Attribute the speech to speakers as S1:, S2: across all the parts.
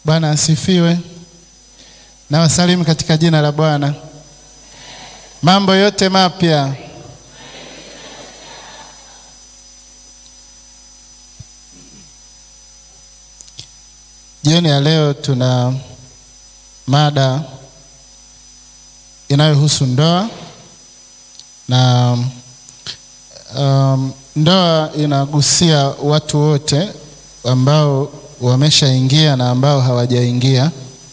S1: Bwana asifiwe. Na wasalimu katika jina la Bwana. Mambo yote mapya. Jioni ya leo tuna mada inayohusu ndoa na um, ndoa inagusia watu wote ambao wameshaingia na ambao hawajaingia,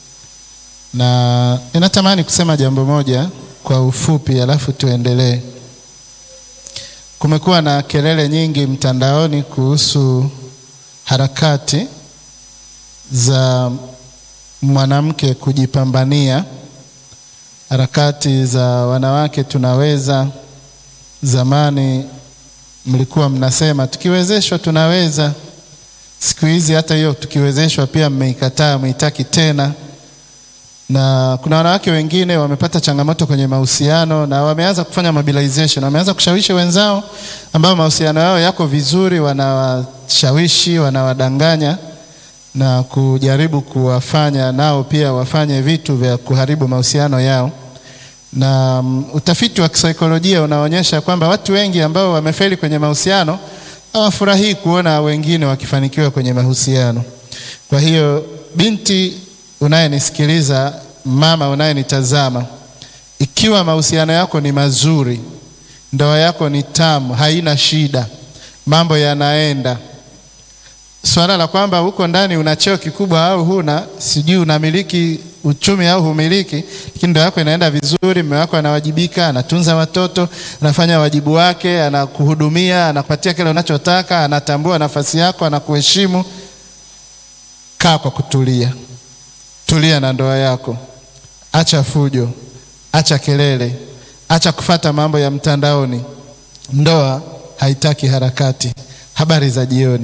S1: na ninatamani kusema jambo moja kwa ufupi, alafu tuendelee. Kumekuwa na kelele nyingi mtandaoni kuhusu harakati za mwanamke kujipambania, harakati za wanawake tunaweza. Zamani mlikuwa mnasema tukiwezeshwa tunaweza. Siku hizi hata hiyo tukiwezeshwa pia mmeikataa, mmeitaki tena. Na kuna wanawake wengine wamepata changamoto kwenye mahusiano na wameanza kufanya mobilization, wameanza kushawishi wenzao ambao mahusiano yao yako vizuri, wanawashawishi, wanawadanganya na kujaribu kuwafanya nao pia wafanye vitu vya kuharibu mahusiano yao. Na um, utafiti wa kisaikolojia unaonyesha kwamba watu wengi ambao wamefeli kwenye mahusiano hawafurahii kuona wengine wakifanikiwa kwenye mahusiano. Kwa hiyo, binti unayenisikiliza, mama unayenitazama, ikiwa mahusiano yako ni mazuri, ndoa yako ni tamu, haina shida, mambo yanaenda Swala la kwamba huko ndani una cheo kikubwa au huna, sijui unamiliki uchumi au humiliki, lakini ndoa yako inaenda vizuri, mume wako anawajibika, anatunza watoto, anafanya wajibu wake, anakuhudumia, anakupatia kile unachotaka, anatambua nafasi yako, anakuheshimu. Kaa kwa kutulia, tulia na ndoa yako, acha fujo, acha kelele, acha kufata mambo ya mtandaoni. Ndoa haitaki harakati. Habari za jioni.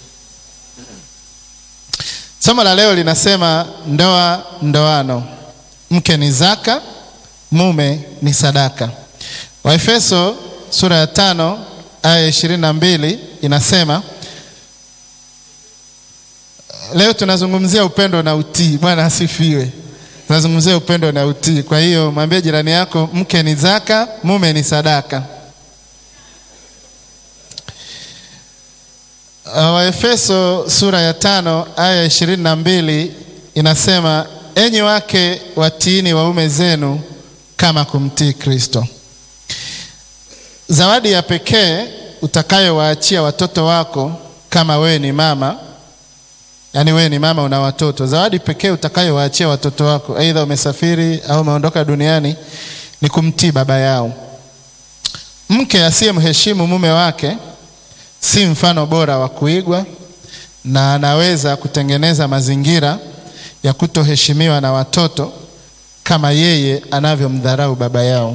S1: Somo la leo linasema ndoa ndoano, mke ni zaka, mume ni sadaka. Waefeso sura ya tano aya ishirini na mbili inasema. Leo tunazungumzia upendo na utii. Bwana asifiwe. Tunazungumzia upendo na utii. Kwa hiyo mwambie jirani yako, mke ni zaka, mume ni sadaka. Waefeso sura ya tano aya ishirini na mbili inasema, enyi wake watiini waume zenu kama kumtii Kristo. Zawadi ya pekee utakayowaachia watoto wako kama wewe ni mama, yaani wewe ni mama una watoto, zawadi pekee utakayowaachia watoto wako, aidha umesafiri au umeondoka duniani, ni kumtii baba yao. Mke asiyemheshimu mume wake si mfano bora wa kuigwa na anaweza kutengeneza mazingira ya kutoheshimiwa na watoto kama yeye anavyomdharau baba yao.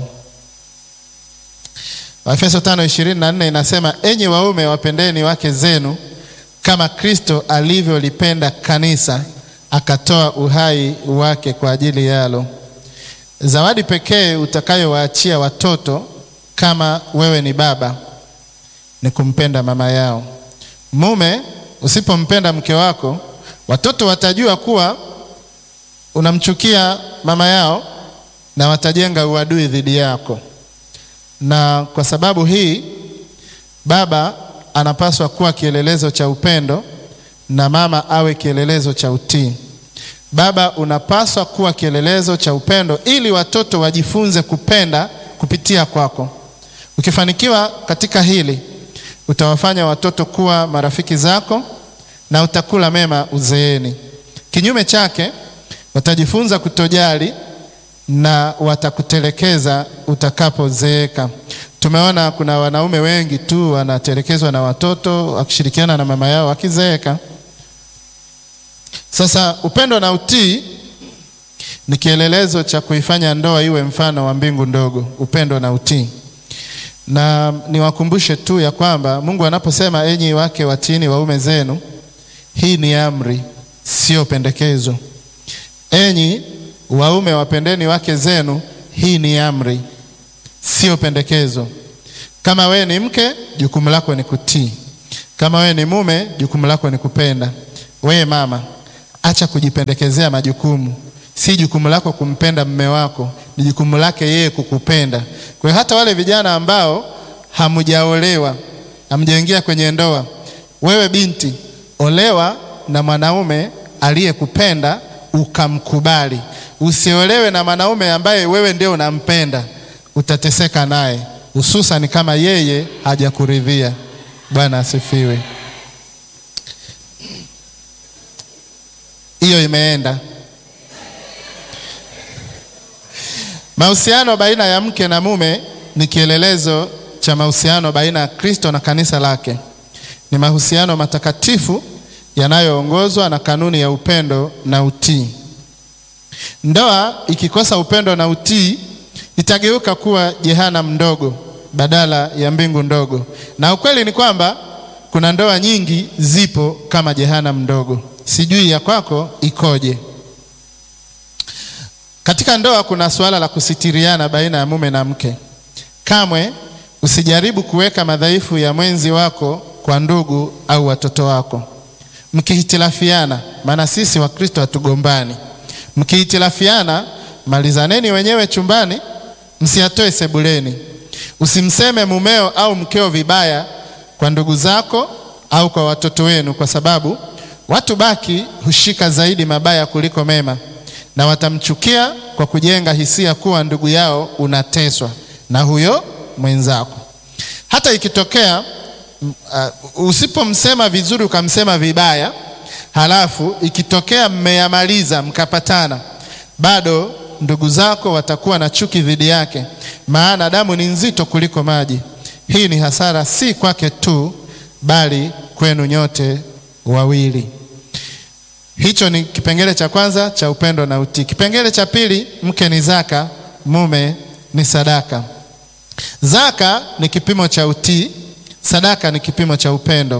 S1: Waefeso 5:24 inasema, enyi waume wapendeni wake zenu kama Kristo alivyolipenda kanisa akatoa uhai wake kwa ajili yalo. Zawadi pekee utakayowaachia watoto kama wewe ni baba ni kumpenda mama yao. Mume, usipompenda mke wako, watoto watajua kuwa unamchukia mama yao na watajenga uadui dhidi yako. Na kwa sababu hii, baba anapaswa kuwa kielelezo cha upendo na mama awe kielelezo cha utii. Baba unapaswa kuwa kielelezo cha upendo ili watoto wajifunze kupenda kupitia kwako. Ukifanikiwa katika hili utawafanya watoto kuwa marafiki zako na utakula mema uzeeni. Kinyume chake, watajifunza kutojali na watakutelekeza utakapozeeka. Tumeona kuna wanaume wengi tu wanatelekezwa na watoto wakishirikiana na mama yao wakizeeka. Sasa upendo na utii ni kielelezo cha kuifanya ndoa iwe mfano wa mbingu ndogo, upendo na utii na niwakumbushe tu ya kwamba Mungu anaposema enyi wake watiini waume zenu, hii ni amri, sio pendekezo. Enyi waume wapendeni wake zenu, hii ni amri, sio pendekezo. Kama wewe ni mke, jukumu lako ni kutii. Kama wewe ni mume, jukumu lako ni kupenda. Wewe mama, acha kujipendekezea majukumu. Si jukumu lako kumpenda mme wako, ni jukumu lake yeye kukupenda. Kwa hiyo hata wale vijana ambao hamjaolewa, hamjaingia kwenye ndoa, wewe binti, olewa na mwanaume aliyekupenda ukamkubali. Usiolewe na mwanaume ambaye wewe ndio unampenda, utateseka naye, hususan kama yeye hajakuridhia. Bwana asifiwe. Hiyo imeenda. Mahusiano baina ya mke na mume ni kielelezo cha mahusiano baina ya Kristo na kanisa lake. Ni mahusiano matakatifu yanayoongozwa na kanuni ya upendo na utii. Ndoa ikikosa upendo na utii itageuka kuwa jehanamu ndogo badala ya mbingu ndogo, na ukweli ni kwamba kuna ndoa nyingi zipo kama jehanamu ndogo. Sijui ya kwako ikoje? Katika ndoa kuna suala la kusitiriana baina ya mume na mke. Kamwe usijaribu kuweka madhaifu ya mwenzi wako kwa ndugu au watoto wako. Mkihitilafiana, maana sisi Wakristo hatugombani. Mkihitilafiana, malizaneni wenyewe chumbani, msiyatoe sebuleni. Usimseme mumeo au mkeo vibaya kwa ndugu zako au kwa watoto wenu, kwa sababu watu baki hushika zaidi mabaya kuliko mema, na watamchukia kwa kujenga hisia kuwa ndugu yao unateswa na huyo mwenzako. Hata ikitokea uh, usipomsema vizuri ukamsema vibaya, halafu ikitokea mmeyamaliza mkapatana, bado ndugu zako watakuwa na chuki dhidi yake, maana damu ni nzito kuliko maji. Hii ni hasara si kwake tu, bali kwenu nyote wawili. Hicho ni kipengele cha kwanza cha upendo na utii. Kipengele cha pili, mke ni zaka, mume ni sadaka. Zaka ni kipimo cha utii, sadaka ni kipimo cha upendo.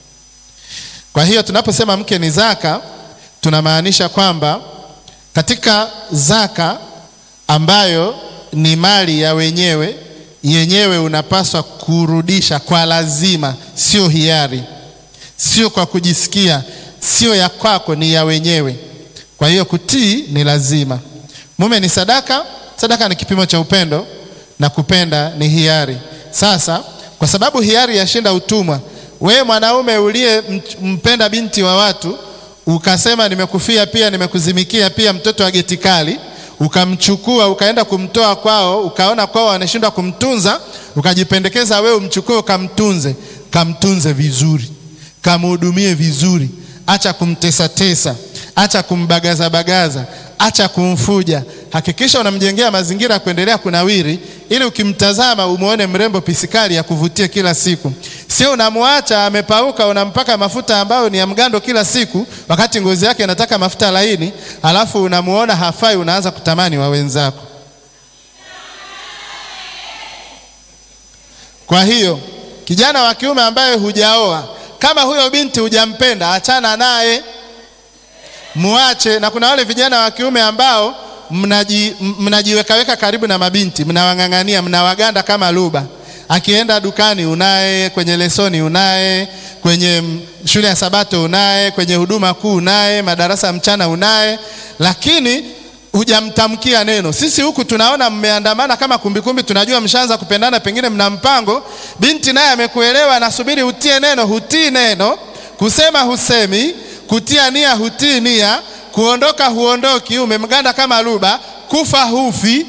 S1: Kwa hiyo tunaposema mke ni zaka, tunamaanisha kwamba katika zaka ambayo ni mali ya wenyewe, yenyewe unapaswa kurudisha kwa lazima, sio hiari, sio kwa kujisikia, sio ya kwako, ni ya wenyewe. Kwa hiyo kutii ni lazima. Mume ni sadaka, sadaka ni kipimo cha upendo na kupenda ni hiari. Sasa kwa sababu hiari yashinda utumwa, wewe mwanaume uliyempenda binti wa watu ukasema nimekufia pia nimekuzimikia pia mtoto wa geti kali, ukamchukua ukaenda kumtoa kwao, ukaona kwao wanashindwa kumtunza, ukajipendekeza wewe umchukue ukamtunze. Kamtunze vizuri, kamhudumie vizuri, acha kumtesatesa, acha kumbagazabagaza, acha kumfuja. Hakikisha unamjengea mazingira ya kuendelea kunawiri, ili ukimtazama umwone mrembo pisikali ya kuvutia kila siku. Sio unamwacha amepauka, unampaka mafuta ambayo ni ya mgando kila siku, wakati ngozi yake inataka mafuta laini, alafu unamuona hafai, unaanza kutamani wa wenzako. Kwa hiyo kijana wa kiume ambaye hujaoa, kama huyo binti hujampenda, achana naye, muache. Na kuna wale vijana wa kiume ambao mnaji, mnajiwekaweka karibu na mabinti, mnawang'ang'ania, mnawaganda kama luba. Akienda dukani unaye, kwenye lesoni unaye, kwenye shule ya Sabato unaye, kwenye huduma kuu unaye, madarasa ya mchana unaye, lakini hujamtamkia neno. Sisi huku tunaona mmeandamana kama kumbikumbi, tunajua mshaanza kupendana, pengine mna mpango. Binti naye amekuelewa, anasubiri utie neno, hutii neno, kusema husemi, kutia nia hutii nia, kuondoka huondoki, umemganda kama luba, kufa hufi.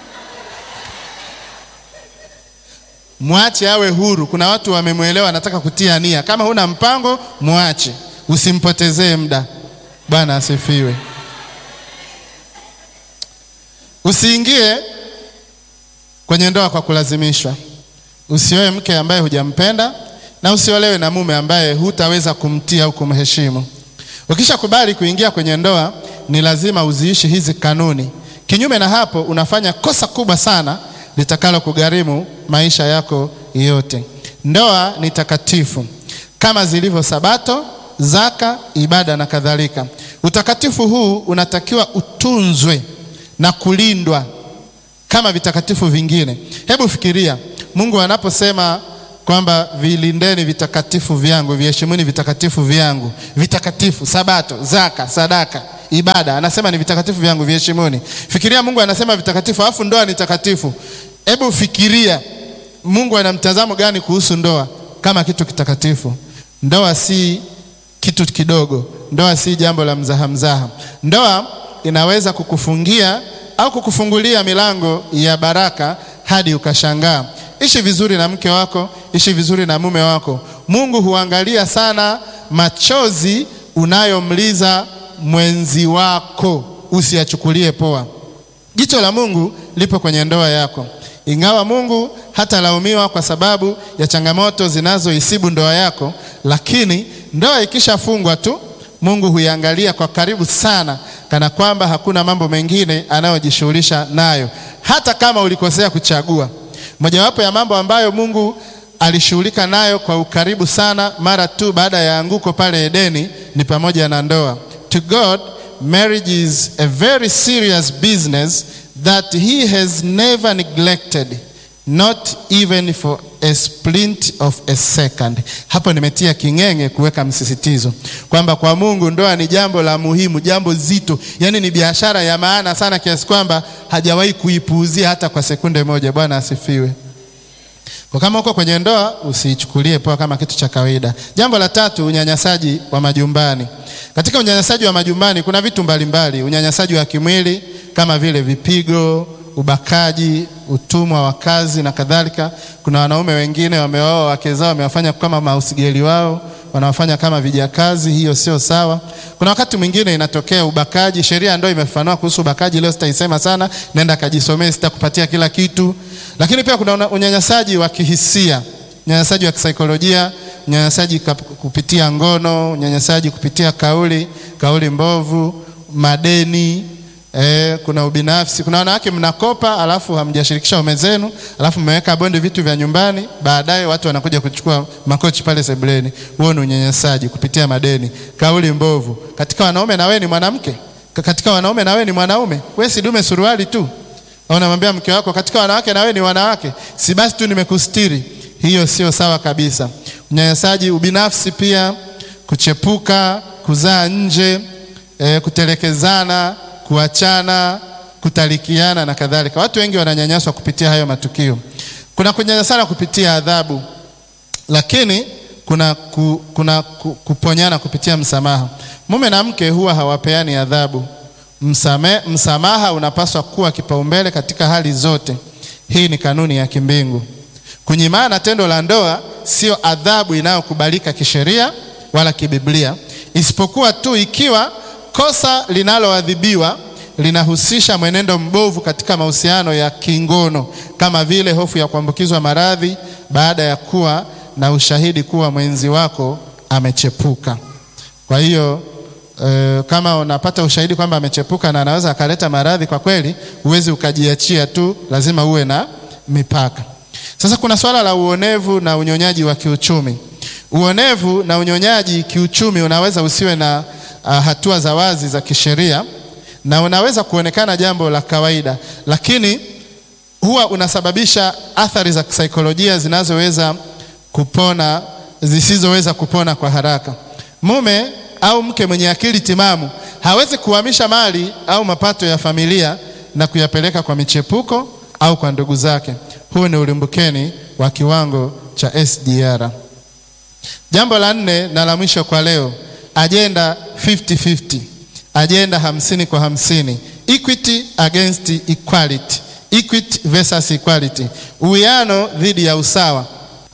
S1: Mwache awe huru. Kuna watu wamemwelewa, anataka kutia nia. Kama huna mpango, mwache, usimpotezee muda. Bwana asifiwe. Usiingie kwenye ndoa kwa kulazimishwa. Usioe mke ambaye hujampenda na usiolewe na mume ambaye hutaweza kumtii au kumheshimu. Ukishakubali kuingia kwenye ndoa, ni lazima uziishi hizi kanuni. Kinyume na hapo, unafanya kosa kubwa sana litakalo kugharimu maisha yako yote. Ndoa ni takatifu kama zilivyo Sabato, zaka, ibada na kadhalika. Utakatifu huu unatakiwa utunzwe na kulindwa kama vitakatifu vingine. Hebu fikiria Mungu anaposema kwamba vilindeni vitakatifu vyangu, viheshimuni vitakatifu vyangu. Vitakatifu, Sabato, zaka, sadaka, ibada, anasema ni vitakatifu vyangu, viheshimuni. Fikiria Mungu anasema vitakatifu, alafu ndoa ni takatifu. Hebu fikiria Mungu ana mtazamo gani kuhusu ndoa kama kitu kitakatifu? Ndoa si kitu kidogo, ndoa si jambo la mzaha mzaha. Ndoa inaweza kukufungia au kukufungulia milango ya baraka hadi ukashangaa. Ishi vizuri na mke wako, ishi vizuri na mume wako. Mungu huangalia sana machozi unayomliza mwenzi wako, usiyachukulie poa. Jicho la Mungu lipo kwenye ndoa yako. Ingawa Mungu hatalaumiwa kwa sababu ya changamoto zinazoisibu ndoa yako, lakini ndoa ikishafungwa tu, Mungu huiangalia kwa karibu sana, kana kwamba hakuna mambo mengine anayojishughulisha nayo, hata kama ulikosea kuchagua. Mojawapo ya mambo ambayo Mungu alishughulika nayo kwa ukaribu sana mara tu baada ya anguko pale Edeni ni pamoja na ndoa. To God, marriage is a very serious business that he has never neglected not even for a splint of a second. Hapo nimetia king'enge kuweka msisitizo kwamba kwa Mungu ndoa ni jambo la muhimu, jambo zito, yaani ni biashara ya maana sana kiasi kwamba hajawahi kuipuuzia hata kwa sekunde moja. Bwana asifiwe. Kwa kama uko kwenye ndoa usiichukulie poa kama kitu cha kawaida. Jambo la tatu, unyanyasaji wa majumbani. Katika unyanyasaji wa majumbani kuna vitu mbalimbali, unyanyasaji wa kimwili kama vile vipigo, ubakaji, utumwa wa kazi na kadhalika. Kuna wanaume wengine wameoa wake zao, wamewafanya kama mausigeli wao, wanawafanya kama vijakazi. Hiyo sio sawa. Kuna wakati mwingine inatokea ubakaji, sheria ndio imefafanua kuhusu ubakaji. Leo sitaisema sana, nenda kajisomee, sitakupatia kila kitu. Lakini pia kuna unyanyasaji wa kihisia, unyanyasaji wa kisaikolojia, unyanyasaji kupitia ngono, unyanyasaji kupitia kauli, kauli mbovu, madeni Eh, kuna ubinafsi. Kuna wanawake mnakopa, alafu hamjashirikisha ume zenu, alafu mmeweka bondi vitu vya nyumbani, baadaye watu wanakuja kuchukua makochi pale sebuleni. Huo ni unyanyasaji kupitia madeni, kauli mbovu. Katika wanaume na wewe ni mwanamke, katika wanaume na wewe ni mwanaume, wewe si dume suruali tu. Au unamwambia mke wako, katika wanawake na wewe ni wanawake, si basi tu nimekustiri. Hiyo sio sawa kabisa. Unyanyasaji, ubinafsi, pia kuchepuka, kuzaa nje, eh, kutelekezana kuachana, kutalikiana na kadhalika. Watu wengi wananyanyaswa kupitia hayo matukio. Kuna kunyanyasana kupitia adhabu, lakini kuna, ku, kuna ku, kuponyana kupitia msamaha. Mume na mke huwa hawapeani adhabu. Msame, msamaha unapaswa kuwa kipaumbele katika hali zote. Hii ni kanuni ya kimbingu. Kunyimana tendo la ndoa sio adhabu inayokubalika kisheria wala kibiblia, isipokuwa tu ikiwa kosa linaloadhibiwa linahusisha mwenendo mbovu katika mahusiano ya kingono kama vile hofu ya kuambukizwa maradhi baada ya kuwa na ushahidi kuwa mwenzi wako amechepuka. Kwa hiyo e, kama unapata ushahidi kwamba amechepuka na anaweza akaleta maradhi, kwa kweli huwezi ukajiachia tu, lazima uwe na mipaka. Sasa kuna swala la uonevu na unyonyaji wa kiuchumi. Uonevu na unyonyaji kiuchumi unaweza usiwe na Uh, hatua za wazi za kisheria na unaweza kuonekana jambo la kawaida, lakini huwa unasababisha athari za kisaikolojia zinazoweza kupona zisizoweza kupona kwa haraka. Mume au mke mwenye akili timamu hawezi kuhamisha mali au mapato ya familia na kuyapeleka kwa michepuko au kwa ndugu zake. Huu ni ulimbukeni wa kiwango cha SDR. Jambo la nne na la mwisho kwa leo Ajenda 50-50, ajenda hamsini kwa hamsini, equity against equality, equity versus equality, uwiano dhidi ya usawa,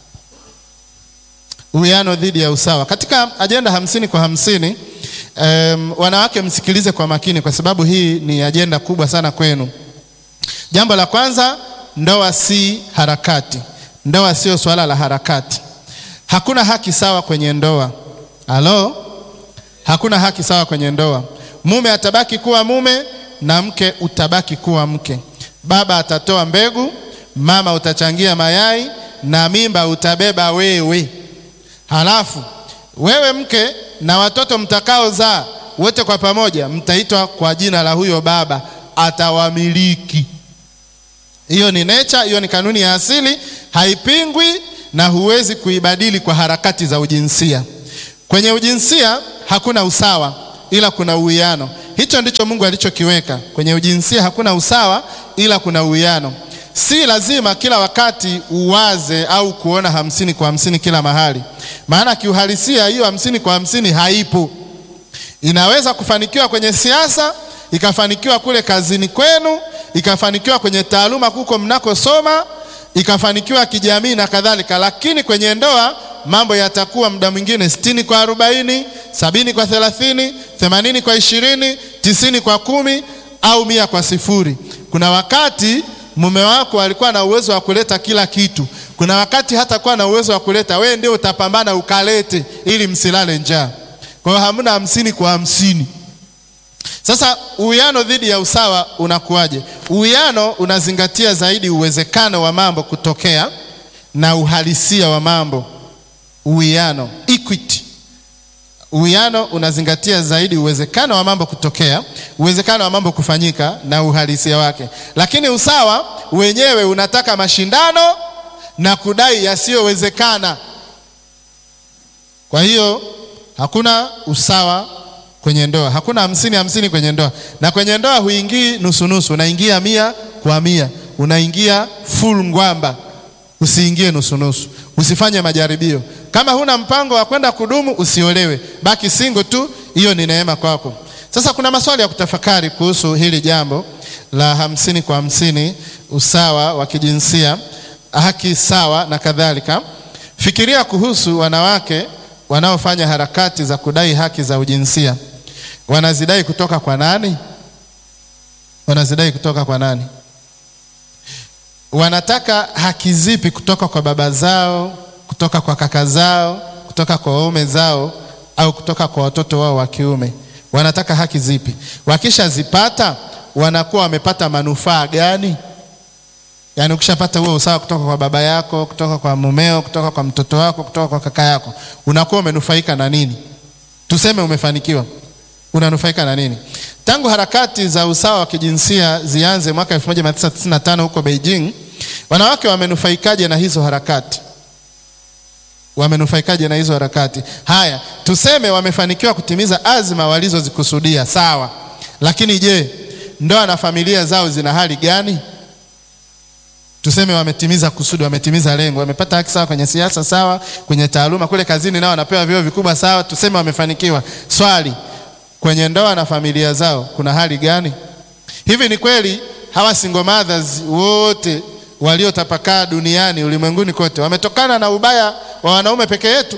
S1: uwiano dhidi ya usawa. Katika ajenda hamsini kwa hamsini, um, wanawake msikilize kwa makini, kwa sababu hii ni ajenda kubwa sana kwenu. Jambo la kwanza, ndoa si harakati. Ndoa sio swala la harakati. Hakuna haki sawa kwenye ndoa. Halo? Hakuna haki sawa kwenye ndoa. Mume atabaki kuwa mume na mke utabaki kuwa mke. Baba atatoa mbegu, mama utachangia mayai na mimba utabeba wewe. Halafu wewe mke na watoto mtakaozaa wote kwa pamoja mtaitwa kwa jina la huyo baba, atawamiliki. Hiyo ni nature, hiyo ni kanuni ya asili, haipingwi na huwezi kuibadili kwa harakati za ujinsia. Kwenye ujinsia hakuna usawa, ila kuna uwiano. Hicho ndicho Mungu alichokiweka kwenye ujinsia. Hakuna usawa, ila kuna uwiano. Si lazima kila wakati uwaze au kuona hamsini kwa hamsini kila mahali, maana kiuhalisia hiyo hamsini kwa hamsini haipo. Inaweza kufanikiwa kwenye siasa, ikafanikiwa kule kazini kwenu, ikafanikiwa kwenye taaluma huko mnakosoma, ikafanikiwa kijamii na kadhalika, lakini kwenye ndoa mambo yatakuwa muda mwingine sitini kwa arobaini, sabini kwa thelathini, themanini kwa ishirini, tisini kwa kumi au mia kwa sifuri. Kuna wakati mume wako alikuwa na uwezo wa kuleta kila kitu. Kuna wakati hata kuwa na uwezo wa kuleta, wewe ndio utapambana ukalete ili msilale njaa. Kwa hiyo hamna hamsini kwa hamsini. Sasa uwiano dhidi ya usawa unakuwaje? Uwiano unazingatia zaidi uwezekano wa mambo kutokea na uhalisia wa mambo. Uwiano, equity. Uwiano unazingatia zaidi uwezekano wa mambo kutokea, uwezekano wa mambo kufanyika na uhalisia wake, lakini usawa wenyewe unataka mashindano na kudai yasiyowezekana. Kwa hiyo hakuna usawa kwenye ndoa, hakuna hamsini hamsini kwenye ndoa. Na kwenye ndoa huingii nusu nusu, unaingia mia kwa mia, unaingia full ngwamba. Usiingie nusu nusu, usifanye majaribio. Kama huna mpango wa kwenda kudumu, usiolewe, baki single tu, hiyo ni neema kwako. Sasa kuna maswali ya kutafakari kuhusu hili jambo la hamsini kwa hamsini, usawa wa kijinsia, haki sawa na kadhalika. Fikiria kuhusu wanawake wanaofanya harakati za kudai haki za ujinsia. Wanazidai kutoka kwa nani? Wanazidai kutoka kwa nani? Wanataka haki zipi kutoka kwa baba zao, kutoka kwa kaka zao, kutoka kwa waume zao, au kutoka kwa watoto wao wa kiume? Wanataka haki zipi? Wakishazipata wanakuwa wamepata manufaa gani? Yaani, ukishapata huo usawa kutoka kwa baba yako, kutoka kwa mumeo, kutoka kwa mtoto wako, kutoka kwa kaka yako, unakuwa umenufaika na nini? Tuseme umefanikiwa, unanufaika na nini? Tangu harakati za usawa wa kijinsia zianze mwaka 1995 huko Beijing, wanawake wamenufaikaje na hizo harakati? Wamenufaikaje na hizo harakati? Haya, tuseme wamefanikiwa kutimiza azma walizozikusudia, sawa. Lakini je, ndoa na familia zao zina hali gani? Tuseme wametimiza kusudi, wametimiza lengo, wamepata haki sawa kwenye siasa, sawa, kwenye taaluma, kule kazini nao wanapewa vyeo vikubwa, sawa. Tuseme wamefanikiwa. Swali, kwenye ndoa na familia zao kuna hali gani? Hivi ni kweli hawa single mothers wote waliotapakaa duniani ulimwenguni kote wametokana na ubaya wa wanaume peke yetu?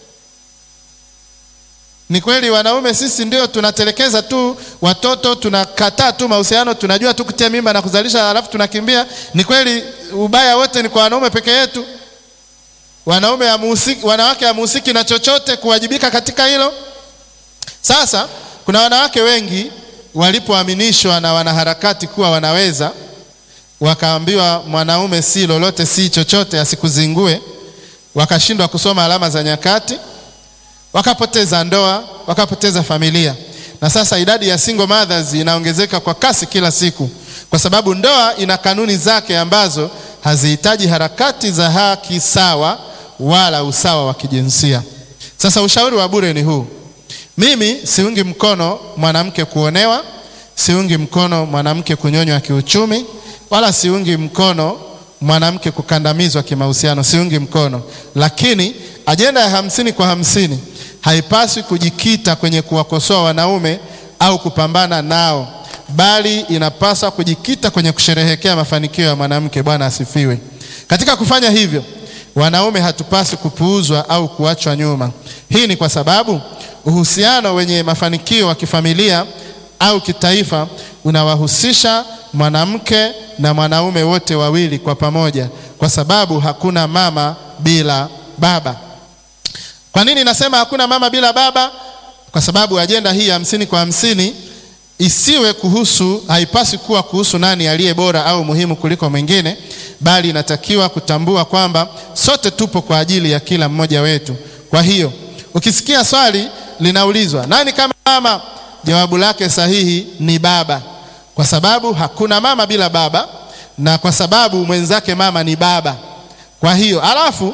S1: Ni kweli wanaume sisi ndio tunatelekeza tu watoto, tunakataa tu mahusiano, tunajua tu kutia mimba na kuzalisha, halafu tunakimbia? Ni kweli ubaya wote ni kwa wanaume peke yetu? Wanaume hamuhusiki, wanawake hamuhusiki na chochote kuwajibika katika hilo? Sasa kuna wanawake wengi walipoaminishwa na wanaharakati kuwa wanaweza, wakaambiwa mwanaume si lolote, si chochote, asikuzingue, wakashindwa kusoma alama za nyakati wakapoteza ndoa, wakapoteza familia, na sasa idadi ya single mothers inaongezeka kwa kasi kila siku, kwa sababu ndoa ina kanuni zake ambazo hazihitaji harakati za haki sawa wala usawa wa kijinsia. Sasa ushauri wa bure ni huu: mimi siungi mkono mwanamke kuonewa, siungi mkono mwanamke kunyonywa kiuchumi, wala siungi mkono mwanamke kukandamizwa kimahusiano, siungi mkono, lakini ajenda ya hamsini kwa hamsini haipaswi kujikita kwenye kuwakosoa wanaume au kupambana nao, bali inapaswa kujikita kwenye kusherehekea mafanikio ya mwanamke. Bwana asifiwe. Katika kufanya hivyo, wanaume hatupaswi kupuuzwa au kuachwa nyuma. Hii ni kwa sababu uhusiano wenye mafanikio wa kifamilia au kitaifa unawahusisha mwanamke na mwanaume wote wawili kwa pamoja, kwa sababu hakuna mama bila baba. Kwa nini nasema hakuna mama bila baba? Kwa sababu ajenda hii hamsini kwa hamsini isiwe kuhusu, haipaswi kuwa kuhusu nani aliye bora au muhimu kuliko mwingine, bali inatakiwa kutambua kwamba sote tupo kwa ajili ya kila mmoja wetu. Kwa hiyo ukisikia swali linaulizwa nani kama mama, jawabu lake sahihi ni baba, kwa sababu hakuna mama bila baba, na kwa sababu mwenzake mama ni baba. Kwa hiyo alafu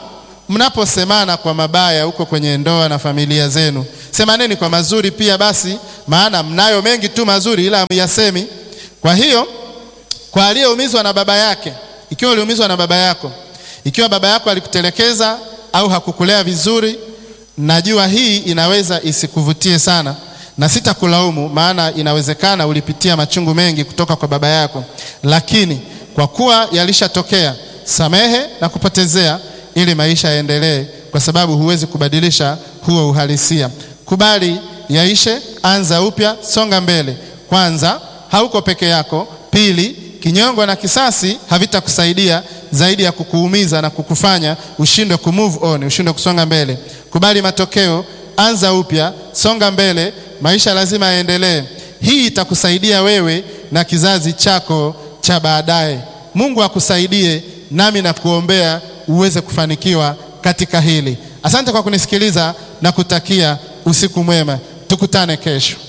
S1: mnaposemana kwa mabaya huko kwenye ndoa na familia zenu, semaneni kwa mazuri pia basi, maana mnayo mengi tu mazuri, ila hamyasemi. Kwa hiyo kwa aliyeumizwa na baba yake, ikiwa uliumizwa na baba yako, ikiwa baba yako alikutelekeza au hakukulea vizuri, najua hii inaweza isikuvutie sana, na sitakulaumu, maana inawezekana ulipitia machungu mengi kutoka kwa baba yako, lakini kwa kuwa yalishatokea, samehe na kupotezea, ili maisha yaendelee, kwa sababu huwezi kubadilisha huo uhalisia. Kubali yaishe, anza upya, songa mbele. Kwanza, hauko peke yako. Pili, kinyongo na kisasi havitakusaidia zaidi ya kukuumiza na kukufanya ushindwe ku move on, ushindwe kusonga mbele. Kubali matokeo, anza upya, songa mbele, maisha lazima yaendelee. Hii itakusaidia wewe na kizazi chako cha baadaye. Mungu akusaidie, nami nakuombea uweze kufanikiwa katika hili. Asante kwa kunisikiliza na kutakia usiku mwema. Tukutane kesho.